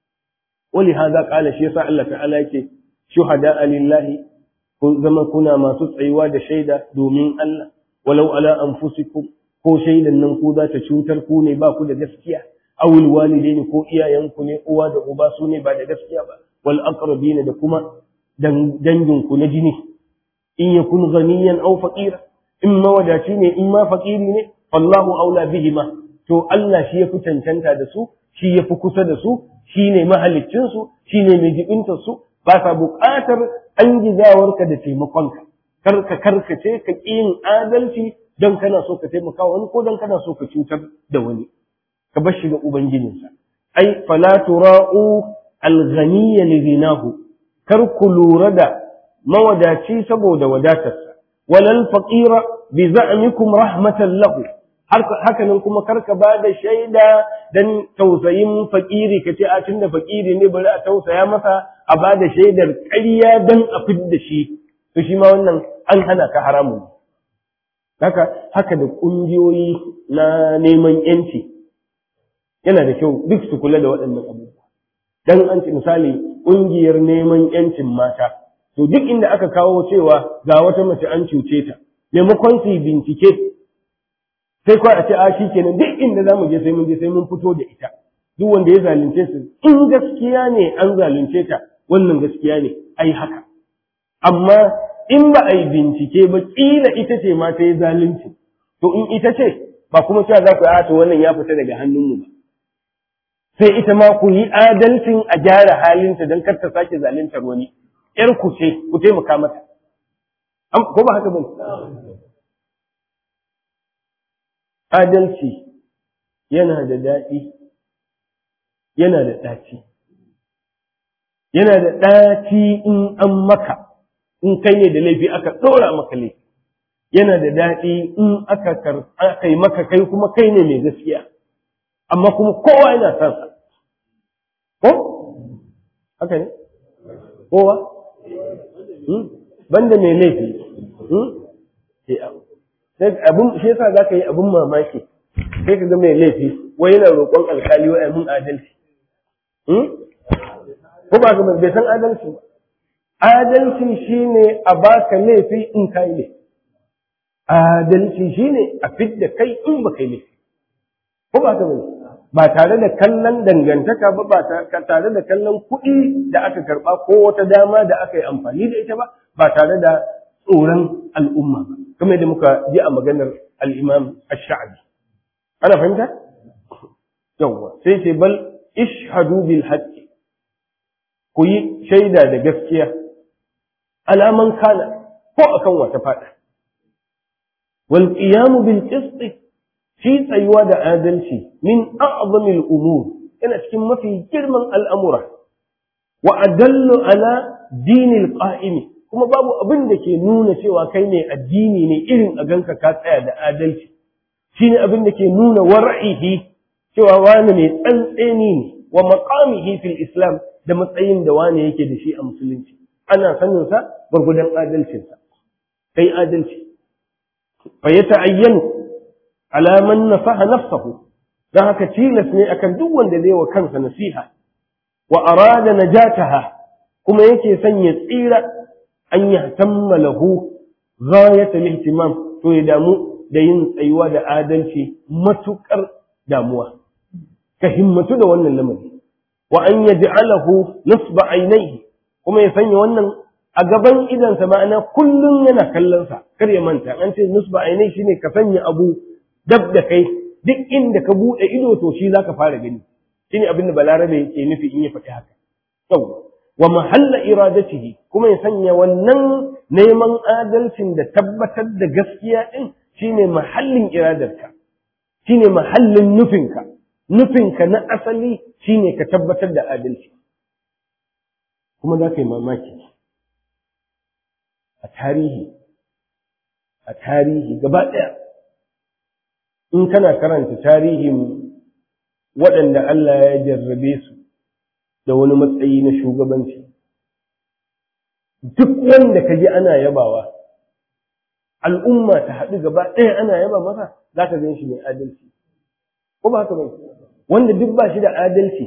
wali hadha qala shi yasa Allah ta'ala yake shuhada lillahi kun zama kuna masu tsayuwa da shaida domin Allah walau ala anfusikum ko shaidan nan ku za ta cutar ku ne ba ku da gaskiya awil walidaini ko iyayenku ne uwa da uba su ne ba da gaskiya ba wal aqrabina da kuma dangin ku na jini in yakun ghaniyan aw faqira in mawadaci ne in ma faqiri ne wallahu aula bihima to Allah shi ya fi cancanta da su shi ya fi kusa da su shi ne mahaliccinsu shi ne mai jibintarsu ba sa buƙatar an gizawarka da taimakonka kar ka karkace ka ƙi yin adalci don kana so ka taimaka wani ko don kana so ka cutar da wani ka bar shi ga ubangijinsa ai fala tura'u al-ghaniyya li ghinahu kar ku lura da mawadaci saboda wadatarsa walal faqira bi za'mikum rahmatan lahu haka nan kuma karka ba da shaida dan tausayin fakiri ka ce a tunda fakiri ne bari a tausaya masa a ba da shaidar ƙarya dan a fidda shi to shi ma wannan an hana ka haramun haka haka da ƙungiyoyi na neman yanci yana da kyau duk su kula da waɗannan abubuwa dan an ci misali ƙungiyar neman yancin mata to duk inda aka kawo cewa ga wata mace an cuce ta maimakon su bincike sai kawai a ce a shi kenan duk inda za mu je sai mun je sai mun fito da ita duk wanda ya zalunce su in gaskiya ne an zalunce ta wannan gaskiya ne ai haka amma in ba a yi bincike ba kila ita ce ma ta yi zalunci to in ita ce ba kuma cewa za ku yi to wannan ya fita daga hannunmu ba sai ita ma ku yi adalcin a gyara halinta don kar ta sake zaluntar wani ‘yar ku ce ku taimaka mata ko ba haka ba adalci yana da daɗi yana da ɗaci yana da ɗaci in an maka in kai ne da laifi aka ɗora maka laifi yana da daɗi in aka aka yi maka kai kuma kai ne mai gaskiya amma kuma kowa yana son sa ko haka ne kowa banda mai laifi abin shi yasa za ka yi abin mamaki sai ka ga mai laifi wai yana roƙon alkali wa mun adalci ko ba ka bai san adalci ba adalci shine a baka laifi in ka yi laifi adalci shine a fidda kai in ba kai laifi ko ba ka bai ba tare da kallon dangantaka ba ba tare da kallon kuɗi da aka karɓa ko wata dama da aka yi amfani da ita ba ba tare da tsoron al'umma ba kamar da muka ji a maganar al'imam ash-sha'bi ana fahimta yawwa sai ce bal ishhadu bil haqqi ku yi shaida da gaskiya alaman kana ko akan wata fada wal qiyam bil qist shi tsayuwa da adalci min a'zamil umur yana cikin mafi girman al'amura wa adallu ala dinil qa'imi kuma babu abin da ke nuna cewa kai ne addini ne irin a ganka ka tsaya da adalci shine abin da ke nuna war'ihi cewa wani mai tsantseni ne wa maqamihi fil islam da matsayin da wani yake da shi a musulunci ana sanin sa gurgudan adalcin sa kai adalci fa yata'ayyanu ala man nasaha nafsahu dan haka tilas ne akan duk wanda zai wa kansa nasiha wa arada najataha kuma yake son ya tsira an yahtamma lahu ghayat al-ihtimam to ya damu da yin tsayuwa da adalci matukar damuwa ka himmatu da wannan lamari wa an yaj'alahu nasba ainihi kuma ya sanya wannan a gaban idansa ma'ana kullum yana kallon sa kar ya manta an ce nusba ainihi shine ka sanya abu dab da kai duk inda ka bude ido to shi zaka fara gani shine abin da balarabe yake nufi in ya faɗi haka yawa wa mahalla iradatihi kuma ya sanya wannan neman adalcin da tabbatar da gaskiya din shine mahallin iradarka shine mahallin nufinka nufinka na asali shine ka tabbatar da adalci kuma za ka yi mamaki a tarihi a tarihi gaba ɗaya in kana karanta tarihin waɗanda Allah ya jarrabe su da wani matsayi na shugabanci duk wanda ka ji ana yabawa al'umma ta haɗu gaba ɗaya ana yaba masa za ka gan shi mai adalci ko ba haka ba wanda duk ba shi da adalci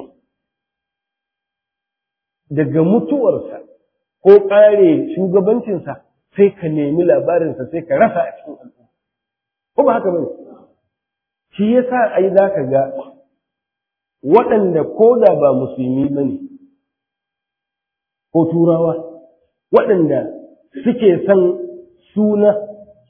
daga mutuwarsa ko ƙare shugabancinsa sai ka nemi labarinsa sai ka rasa a cikin al'umma ko ba haka ba shi yasa ai za ka ga waɗanda ko da ba musulmi ba ne ko turawa waɗanda suke son suna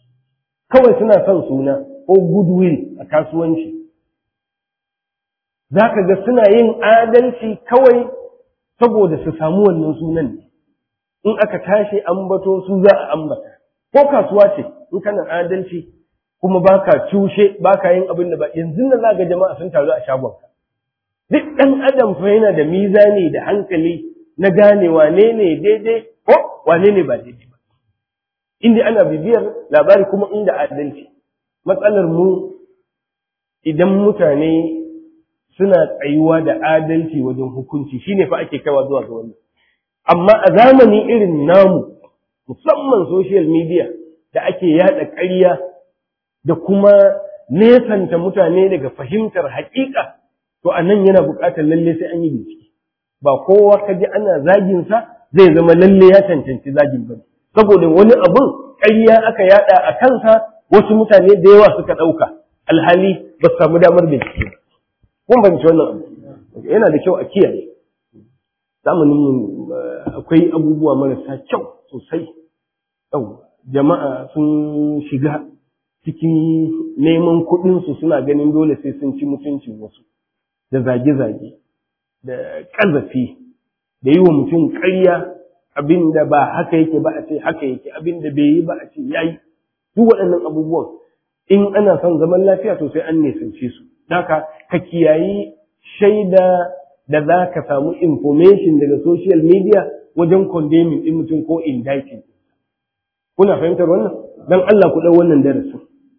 kawai suna son suna ko goodwill a kasuwanci za ka ga suna yin adalci kawai saboda su samu wannan sunan ne in aka tashi ambato su za a ambata ko kasuwa ce in kana adalci kuma baka cushe baka yin abin da ba yanzu nan za ga jama'a sun taru a shagonka duk ɗan adam fa yana da mizani da hankali na gane wane ne daidai ko wane ne ba daidai ba inda ana bibiyar labari kuma inda adalci matsalar mu idan mutane suna tsayuwa da adalci wajen hukunci shine fa ake kaiwa zuwa ga wannan amma a zamani irin namu musamman social media da ake yada ƙarya da kuma nesanta mutane daga fahimtar haƙiƙa to a nan yana buƙatar lalle sai an yi bincike ba kowa ka ji ana zagin sa zai zama lalle ya cancanci zagin ba saboda wani abun ƙarya aka yada a kansa wasu mutane da yawa suka ɗauka alhali ba su samu damar bincike ba kun banci wannan abu yana da kyau a kiyaye zamanin akwai abubuwa marasa kyau sosai yau jama'a sun shiga cikin neman kuɗinsu suna ganin dole sai sun ci mutuncin wasu da zage-zage da ƙazafi da yi wa mutum ƙarya abin da ba haka yake ba a ce haka yake abin da bai yi ba a ce ya yi duk waɗannan abubuwan in ana son zaman lafiya to sai an nesance su haka ka kiyayi shaida da za ka samu information daga social media wajen condemning ɗin mutum ko indicting kuna fahimtar wannan don Allah ku ɗau wannan darasin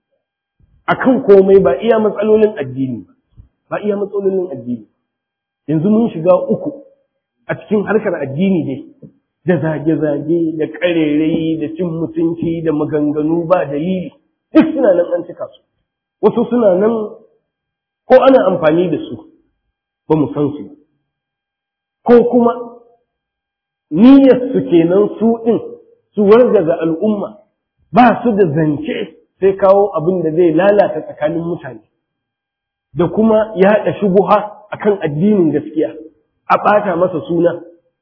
akan komai ba iya matsalolin addini ba ba iya matsalolin addini yanzu mun shiga uku a cikin harkar addini ne da zage-zage da ƙarerai da cin mutunci da maganganu ba dalili duk suna nan an cika su wasu suna nan ko ana amfani da su ba mu san su ko kuma niyyar su kenan su ɗin su wargaza al'umma ba su da zance sai kawo abin da zai lalata tsakanin mutane da kuma yaɗa shubuha akan addinin gaskiya a ɓata masa suna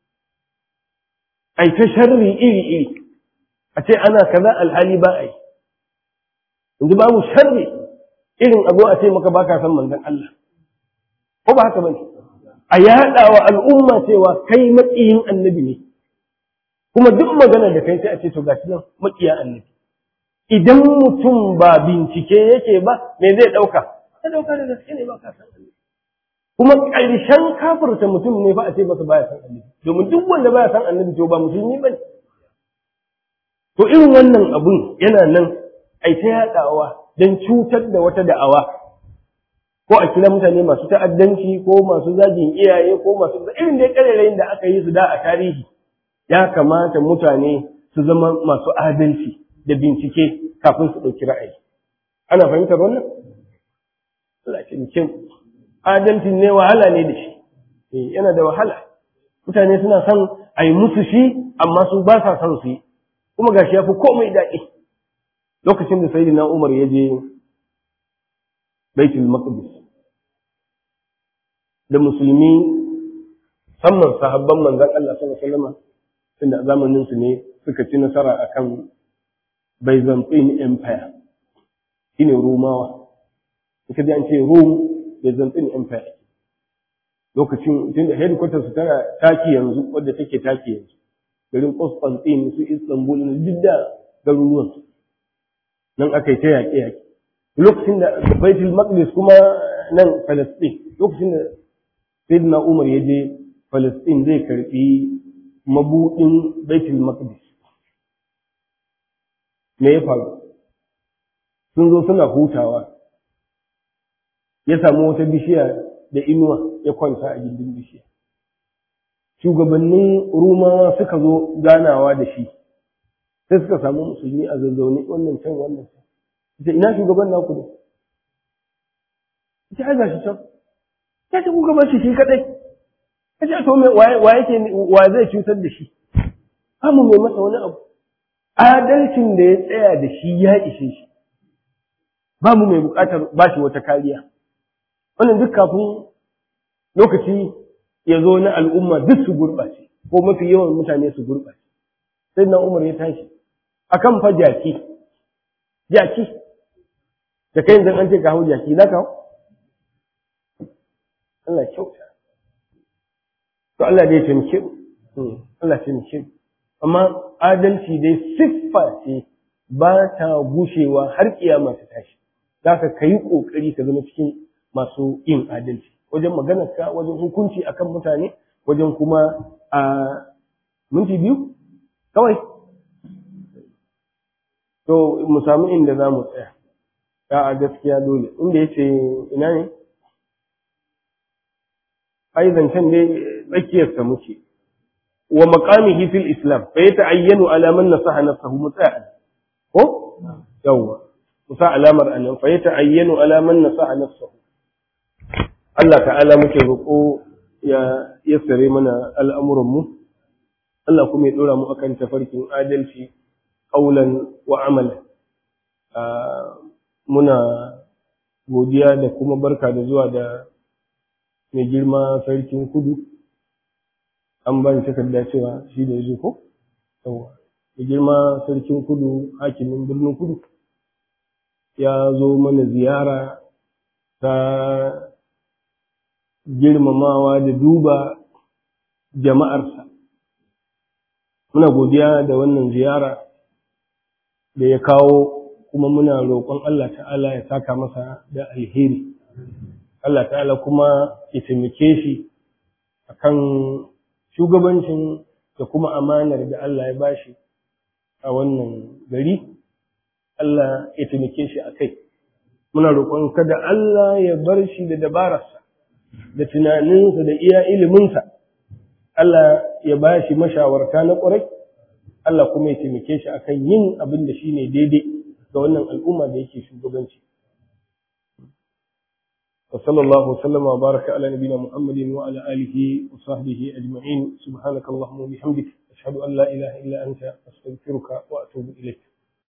ai ta sharri iri-iri a ce ana kaza alhali ba a yi yanzu babu sharri irin a zo a ce maka baka san manzon Allah ko ba haka bane a yaɗa wa al'umma cewa kai maƙiyin annabi ne kuma duk magana da kai sai a ce to gashi nan maƙiya annabi idan mutum ba bincike yake ba me zai ɗauka ya ɗauka da gaske ne ba ka san annabi kuma ƙarshen kafirta mutum ne fa a ce masa baya san annabi domin duk wanda baya san annabi to ba musulmi bane to irin wannan abun yana nan ai ta yaɗawa don cutar da wata da'awa ko a kira mutane masu ta'addanci ko masu zagin iyaye ko masu irin dai ƙarerayin da aka yi su da a tarihi ya kamata mutane su zama masu adalci da bincike kafin su ɗauki ra'ayi ana fahimtar wannan cikin adalcin ne wahala ne da shi yana da wahala mutane suna son a yi musu shi amma su ba sa son su yi kuma gashi ya fi komai daɗi lokacin da sayyidina Umar ya je Baitul Maqdis da musulmi musamman sahabban manzon Allah sallallahu alaihi wasallam tunda a zamanin su ne suka ci nasara akan Byzantine Empire shine Romawa suka ji an ce Rome Byzantine Empire lokacin tunda headquarters su tana taki yanzu wadda take taki yanzu garin Constantine su Istanbul na didda garuruwan su nan aka yi ta yaƙe-yaƙe lokacin da baitul maqdis kuma nan Palestine lokacin da sayyidina Umar ya je Palestine zai karbi mabudin baitul maqdis me ya faru sun zo suna hutawa ya samu wata bishiya da inuwa ya kwanta a gindin bishiya shugabannin rumawa suka zo ganawa da shi sai suka samu musulmi a zazzaune wannan can wannan can ita ina shugaban naku ne ita ai gashi can ya ce kuka bar shi shi kadai ya ce to wa yake wa zai cutar da shi amu mai masa wani abu adalcin da ya tsaya da shi ya ishe shi ba mu mai bukatar ba shi wata kariya wannan duk kafin lokaci ya zo na al'umma duk su gurɓace ko mafi yawan mutane su gurɓace sai na umar ya tashi akan fa jaki jaki da kai yanzu an ce ka hau jaki na kawo Allah kyauta to Allah dai taimake mu Allah taimake mu amma adalci dai siffa ce ba ta gushewa har kiyama ta tashi zaka kai kokari ka zama cikin masu yin adalci wajen maganarka wajen hukunci akan mutane wajen kuma a minti biyu kawai to mu samu inda za mu tsaya a gaskiya dole inda ya ce ina ne ai zancen dai tsakiyarsa muke wa maqamihi fil islam fa yata'ayyanu ala man nasaha nafsahu muta'an ko yawwa musa alamar anan fa yata'ayyanu ala man nasaha nafsahu Allah ta'ala muke roƙo ya yassare mana al'amuran mu Allah kuma ya dora mu akan tafarkin adalci qaulan wa amalan muna godiya da kuma barka da zuwa da mai girma sarkin kudu an ba ni takarda cewa shi da yazo ko yawa mai girma sarkin kudu hakimin birnin kudu ya zo mana ziyara ta girmamawa da duba jama'arsa muna godiya da wannan ziyara da ya kawo kuma muna roƙon Allah ta'ala ya saka masa da alheri Allah ta'ala kuma ya taimake shi akan shugabancin da kuma amanar da Allah ya bashi a wannan gari Allah ya taimake shi a kai muna roƙon kada Allah ya bar shi da dabararsa da tunaninsa da iya iliminsa Allah ya bashi mashawarta na ƙwarai Allah kuma ya taimake shi akan yin abin da shine daidai ga wannan al'umma da yake shugabanci وصلى الله وسلم وبارك على نبينا محمد وعلى آله وصحبه أجمعين سبحانك اللهم وبحمدك أشهد أن لا إله إلا أنت أستغفرك وأتوب إليك